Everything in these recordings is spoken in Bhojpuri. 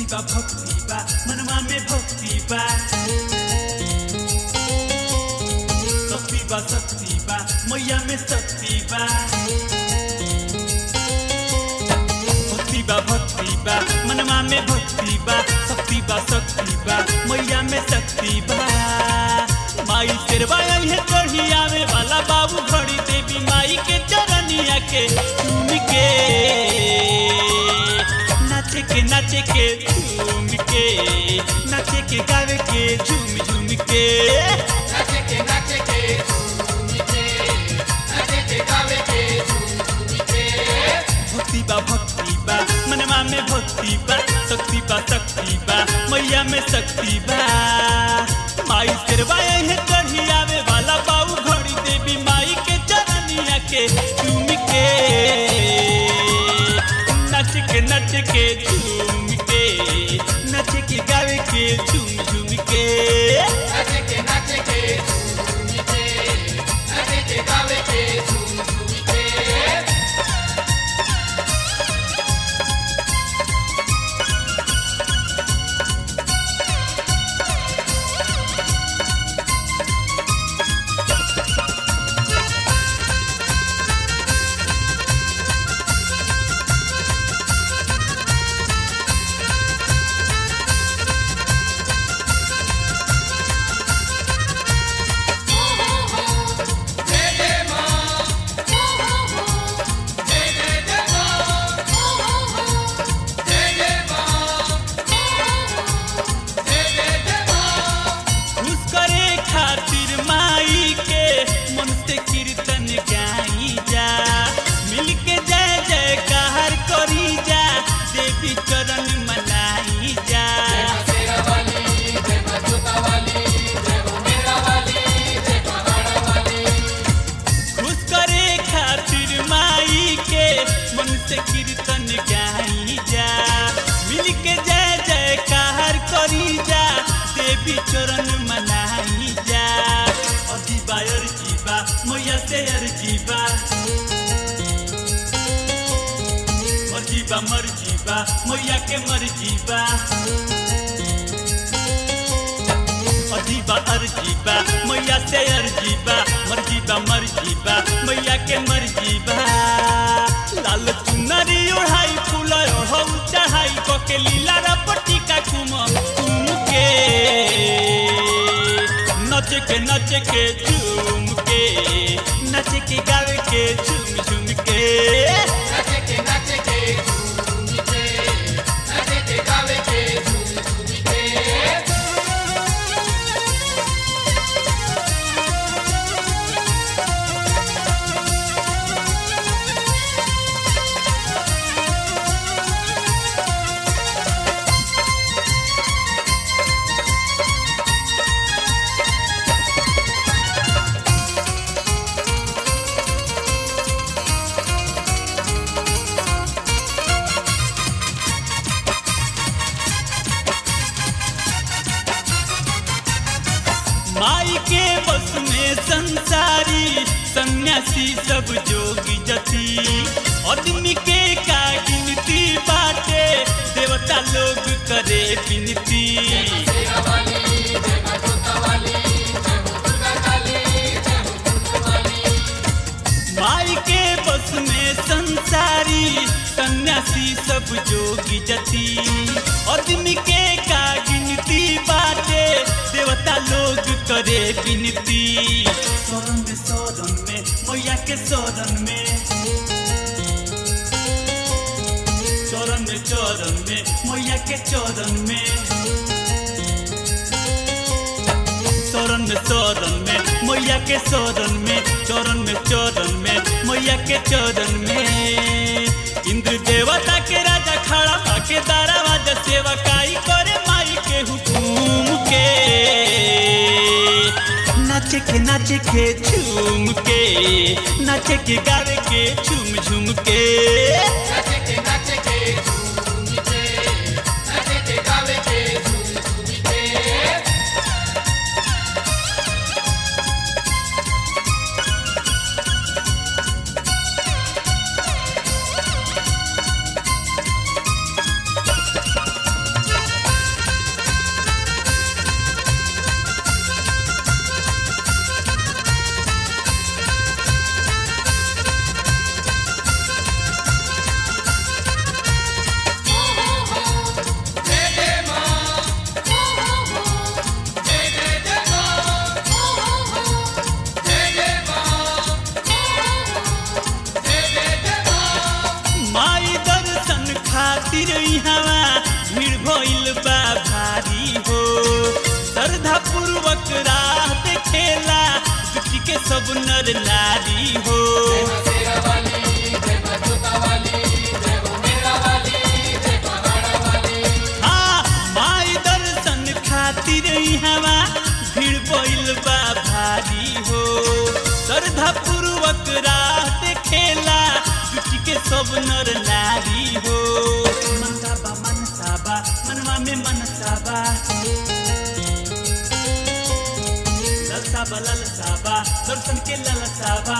बा भक्ति बा मनवा में भक्ति बा शक्ति बा शक्ति बा मैया में शक्ति बा भक्ति बा भक्ति बा मनवा में भक्ति बा शक्ति बा शक्ति बा मैया में शक्ति बा माई शेरवा है चढ़ी आवे वाला बाबू घड़ी देवी माई के चरनिया के झूम के नाचे के नाचे के झूम के नाचे के गावे के झूम झूम के नाचे के नाचे के झूम के नाचे के गावे के झूम के भक्ति बा भक्ति बा मनवा में भक्ति बा शक्ति बा शक्ति बा मैया में शक्ति बा माई शेरवा है चढ़ी आवे वाला बाबू घड़ी देवी माई के चरनिया के झूम के नच के नच के झूम के नच के गावे के झूम झूम के नाचे के नाचे के झूम के नाचे के गावे के झूम झूम के खुश करे खातिर माई के मन से कीर्तन गाई जा मिल के जय जयकार करी जा देवी चरण मनाई जा खुश करे खातिर माई के मन से कीर्तन गाई जा मिल के जय जयकार करी जा देवी चरण मनाई जा अजीबा अर्जीबा मैया से अर्जीबा मर्जीबा मर्जीबा मैया के मर्जीबा अजीबा अर्जीबा मैया से अर्जीबा मर्जीबा मर्जीबा मैया के मर्जीबा लाल चुनरी ओढ़ाई फूल ओढ़ऊ चढ़ाई कके लीला रपटी का कुम कुम के नच के नच के झूम के नच के गावे के झूम झूम के नाचे के नाचे के झूम के नाचे के गावे के झूम झूम के माई के बस में संसारी सन्यासी सब जोगी जति आदमी के का गिनती बाटे देवता लोग करे विनती माई के बस में संसारी सन्यासी सब जोगी जति आदमी के का गिनती बाटे देवता लोग करे विनती शरण में शरण में मैया के शरण में चरण में चरण में मैया के चरण में शरण में शरण में मैया के शरण में चरण में चरण में मैया के चरण में इंद्र देवता के राजा खड़ा आके दारावाज सेवकाई करे माई के हुकुम के नाचे के नाचे के झूम के नाचे के गावे के झूम झूम के नाचे के नाचे के झूम के नाचे के गावे के झूम झूम के रे खातिर इहवा भीड़ भइल बा भारी हो श्रद्धा पूर्वक राह देखेला जुटी के सब नर नारी हो तेरा वाली जय मां जोता वाली जय हो मेरा वाली जय पहाड़ा वाली हाँ माई दर्शन खातिर इहवा भीड़ भइल बा भारी हो श्रद्धा पूर्वक राह देखेला जुटी के सब नर नारी हो मनसाबा मनसाबा मनवा में मनसाबा ललसाबा ललसाबा दर्शन के ललसाबा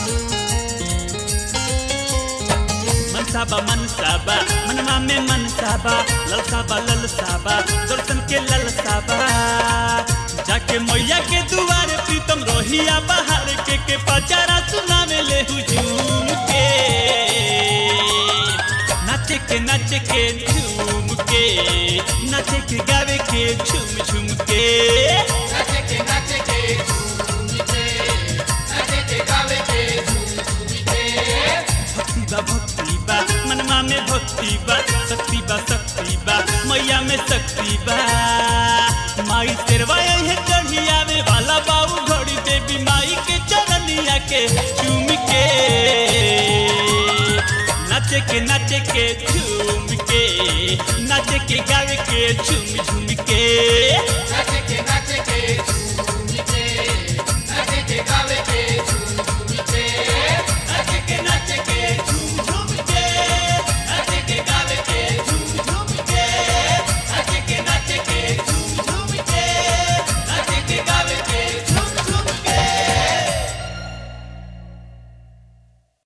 मनसाबा मनसाबा मनवा में मनसाबा ललसाबा ललसाबा दर्शन के ललसाबा जाके मैया के दुआरे प्रीतम रोहिया बाहर के के पचारा सुनावे ले हुजूम के नाचे के नाचे के झूम के नाचे के गावे के झूम झूम के नाचे के नाचे के झूम के नाचे के गावे के झूम के भक्ति बा भक्ति बा मनमा में भक्ति बा शक्ति बा शक्ति बा मैया में शक्ति बा माई तेरवा है चढ़ी आवे वाला बाबू घड़ी देवी माई के चरनिया के चूम के नाचे के नाचे के झूम के नाचे के गावे के झूम झूम के नाचे के नाचे के